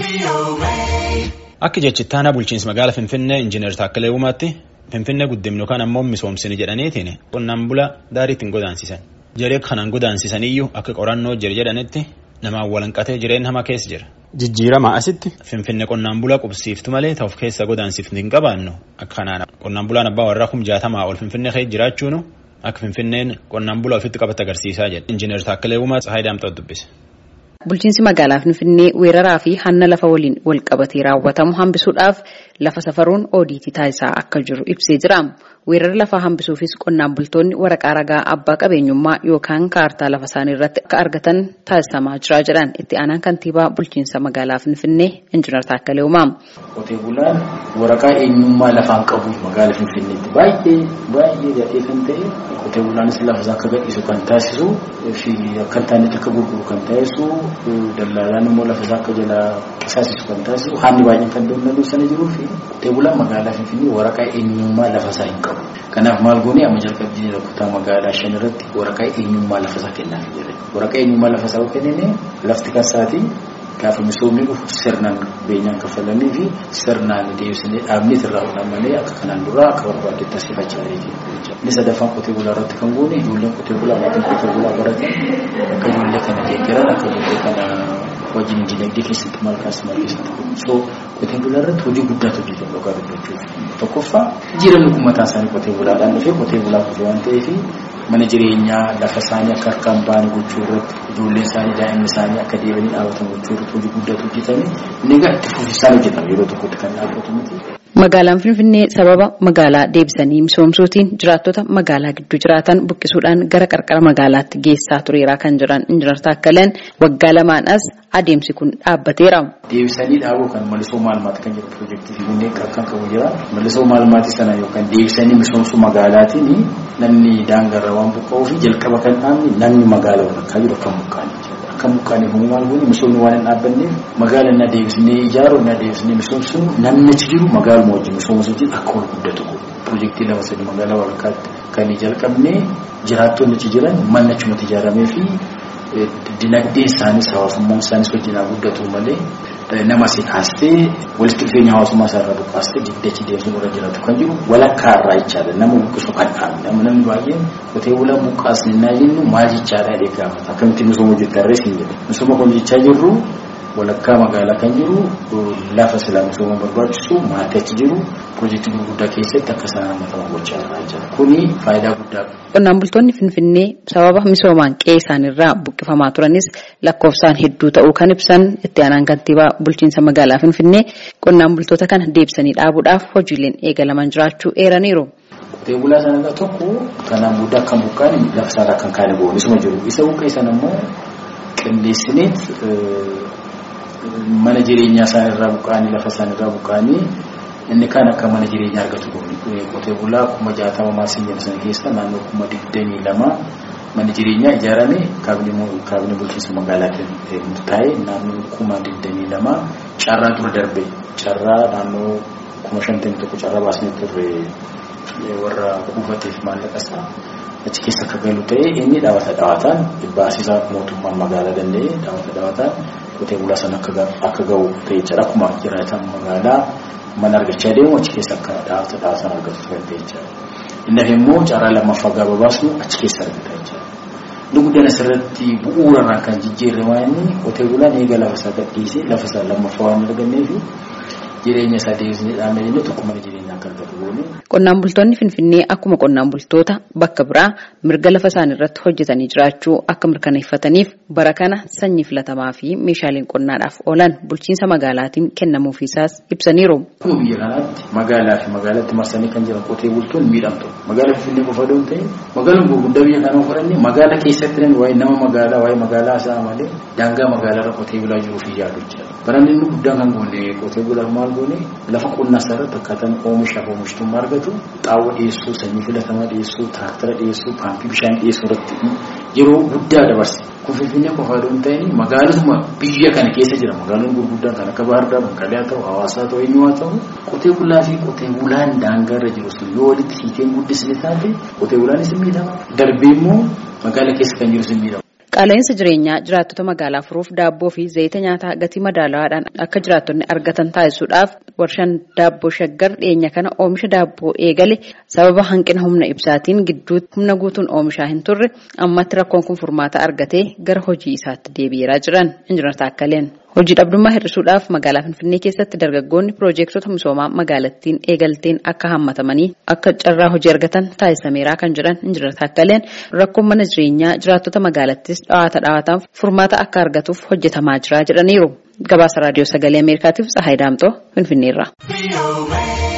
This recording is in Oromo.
Akka jechittaana bulchiinsa magaalaa Finfinnee Injiinar Taakkalee Uumaatti Finfinnee guddimnu kan ammoo misoomsini jedhaniitiin qonnaan bulaa daarii ittiin godaansisan. Jaree kanaan godaansisaniyyu akka qorannoo jira jedhanitti namaan walanqatee jireenya hamaa keessa jira. Jijjiirama asitti. Finfinnee qonnaan bulaa qubsiiftu malee ta'uuf keessa godaansiifni hin qabaannu akka kanaan qonnaan bulaan abbaa warraa kum jaatamaa ol Finfinnee keessa jiraachuun akka Finfinneen qonnaan bulaa ofitti qabate agarsiisaa jedha. Injiinar Taakkalee Uumaa Tsahaay Daamxoo dubbise. Bulchiinsi magaalaa Finfinnee weeraraa fi hanna lafa waliin wal qabatee raawwatamu hambisuudhaaf lafa safaruun oodiitii taasisaa akka jiru ibsee jira. Weerara lafaa hambisuufis qonnaan bultoonni waraqaa ragaa abbaa qabeenyummaa yookaan kaartaa lafa isaanii irratti akka argatan taasisamaa jira jedhan itti aanaan kantiibaa bulchiinsa magaalaa Finfinnee Injiinar Taakkalee Uumaa. Qotee bulaan waraqaa eenyummaa lafaan qabu magaalaa Finfinneetti baay'ee baay'ee gadhee kan ta'e qotee bulaanis lafa isaa akka gadhiisu kan taasisu fi akka hin taanetti akka gurguru kan taasisu dallaalaan immoo lafa isaa akka jalaa qisaasisu kan taasisu haalli baay'een kan danda'u sana jiruu fi qotee bulaan magaalaa Finfinnee waraqaa eenyummaa lafa isaa hin qabu. Kanaaf maal goonee amma jalqabnee kutaa magaalaa shan irratti waraqaa eenyummaa lafa isaa kennaaf jira. Waraqaa eenyummaa lafa isaa kennine lafti kan isaati gaafa misoomni dhufu sirnaan beenyaan kaffalanii fi sirnaan deebisanii dhaabni irraa hodhan malee akka kanaan dura akka barbaadetti taasifachaa jira. Inni sadaffaan qotee bulaa irratti kan goone ijoolleen qotee bulaa maatiin qotee bulaa baratan akka ijoollee kana deeggaran akka ijoollee kana wajjin dinagdee keessatti maal kaasimaa keessatti kun so qotee bulaa irratti hojii guddaatu hojjetame dhugaa dubbachuuf tokkoffaa jireenya uummataa isaanii qotee bulaadhaan dhufee qotee bulaa kufe waan ta'eef mana jireenyaa lafa isaanii akka harkaan ba'an gochuu irratti ijoolleen isaanii daa'imni isaanii akka deebi'anii dhaabatan gochuu irratti hojii guddaatu hojjetame inni egaa itti fufisaan hojjetame yeroo tokkotti kan dhaabbatu miti. Magaalaan Finfinnee sababa magaalaa deebisanii misoomsuutiin jiraattota magaalaa gidduu jiraatan buqqisuudhaan gara qarqara magaalaatti geessaa tureeraa kan jiran Injiinar Taakkaleen waggaa lamaan as adeemsi kun dhaabbateera. Deebisanii dhaabuu kan malisoo maalmaati kan jedhu piroojeektii Finfinnee kan qabu jira. Malisoo maalmaati sana yookaan deebisanii misoomsuu magaalaatiin namni daangarra waan buqqa'uu fi jalqaba kan dhaabni namni magaalaa walakkaa jiru akka mukaanii akka mukaanii kun maal goone misoomni waan hin dhaabbanneef magaala na deebisnee ijaaruu na deebisnee misoomsuun namni achi jiru magaaluma wajjin misoomsuutiin akka wal guddatu piroojeektii lama sadii magaalaa walakkaatti kan jalqabnee jiraattonni achi jiran manni achumatti ijaaramee fi dinagdee isaanis hawaasummaan isaanis wajjin haa guddatu malee nama si kaastee walitti dhufeenya hawaasummaa isaa irraa buqqaastee diddachi deemsuun irra jiraatu kan jiru walakkaa irraa jechaadha nama buqqisu kan dhaabne nama namni baay'een qotee bulaa buqqaasne naa jennu maal jechaadha jedhee gaafata akkamitti misooma hojjettarree siin jedhe misooma kun jechaa jirru walakkaa magaalaa kan jiru lafa silaa misooma barbaachisu maatii achi jiru piroojeektii gurguddaa keessatti akka isaan hammataman gochaa irraa jira kuni faayidaa guddaa Qonnaan bultoonni Finfinnee sababa misoomaan qe'ee isaanirraa buqqifamaa turanis lakkoofsaan hedduu ta'uu kan ibsan itti aanaan kantiibaa bulchiinsa magaalaa Finfinnee qonnaan bultoota kana deebisanii dhaabuudhaaf hojiileen eegalaman jiraachuu eeraniiru. Qotee bulaa sana tokko kanaan booda akka buqqaan lafa isaarraa kan kaane boonisuma jiru. Isa buqqee sana immoo qindeessineet mana jireenyaa isaanirraa buqqaanii lafa isaanirraa buqqaanii inni kaan akka mana jireenyaa argatu goone qotee bulaa kuma jaatama maasii jedhu sana keessa naannoo kuma digdamii lama mana jireenyaa ijaarame kaabinee bulchiinsa magaalaatiin murtaa'e naannoo kuma digdamii lama carraa dura darbe carraa naannoo kuma shantamii tokko carraa baasnee turre warra kuufateef maallaqa isaa achi keessa akka galu ta'e inni dhaabata dhaabataan baasisaa mootummaan magaalaa danda'e dhaabata dhaabataan qotee bulaa sana akka ga'u ta'e jedha akkuma jiraatan magaalaa mana argachaa deemu achi keessa akka dhaabata dhaabatan argatu kan ta'e jechaadha. Inni hafe immoo carraa lammaffaa gaafa baasnu achi keessa argata jechaadha. Inni guddaan asirratti bu'uurarraa kan jijjiirre waan inni qotee bulaan eega lafa isaa gadhiisee lafa isaa lammaffaa waan arganneef jireenya isaa deebisnee dhaabna jennee tokko mana jireenyaa akka argatu goone. Qonnaan bultoonni Finfinnee akkuma qonnaan bultoota bakka biraa mirga lafa isaanii irratti hojjetanii jiraachuu akka mirkaneeffataniif bara kana sanyii filatamaa fi meeshaaleen qonnaadhaaf oolan bulchiinsa magaalaatiin kennamuufiisaas ibsaniiru. Akkuma biyya kanaatti magaalaa fi magaalaatti marsanii kan jiran qotee bultoonni miidhamtu. Magaalaa Finfinnee qofa doon ta'e magaalaan gurguddaa biyya kanaa fudhannee magaalaa keessatti namni waa'ee nama magaalaa waa'ee magaalaa isaa malee daangaa magaalaa irra qotee bulaa jiruu fi yaadu jira. Baranni inni guddaan kan goone qotee bulaa maal goone lafa qonnaa isaa irratti akkaataan oomishaaf oomishtummaa argatu xaawwa dhiyeessuu sanyii filatamaa dhiyeessuu tiraaktara dhiyeessuu paampii bishaan dhiyeessuu irratti yeroo guddaa dabarse. Kun Finfinnee qofaa doon ta'in magaalotuma biyya kana keessa jira magaalonni gurguddaan kan akka Baahirdaar, Maqalee haa ta'u, Hawaasaa haa ta'u, eenyu haa ta'u qotee bulaa fi qotee bulaan daangaa irra jiru sun yoo walitti hiiteen guddisne taate qotee bulaanis miidhama. Darbee immoo magaalaa keessa kan jiru sun miidhama. Qaala'insa jireenyaa jiraattota magaalaa furuuf daabboo fi zayita nyaataa gatii madaalawaadhaan akka jiraattonni argatan taasisuudhaaf warshaan daabboo shaggar dhiyeenya kana oomisha daabboo eegale sababa hanqina humna ibsaatiin gidduutti humna guutuun oomishaa hin turre ammatti rakkoon kun furmaata argatee gara hojii isaatti deebi'eeraa jiran injinar Taakkaleen. Hojii dhabdummaa hir'isuudhaaf magaalaa Finfinnee keessatti dargaggoonni piroojeektota misoomaa magaalattiin eegalteen akka hammatamanii akka carraa hojii argatan taasisameeraa kan jedhan injinar Taakkaleen rakkoon mana jireenyaa jiraattota magaalattis dhawaata dhawaataan furmaata akka argatuuf hojjetamaa jira jedhaniiru. Gabaasa raadiyoo sagalee Ameerikaatiif Tsahaay Daamtoo Finfinneerra.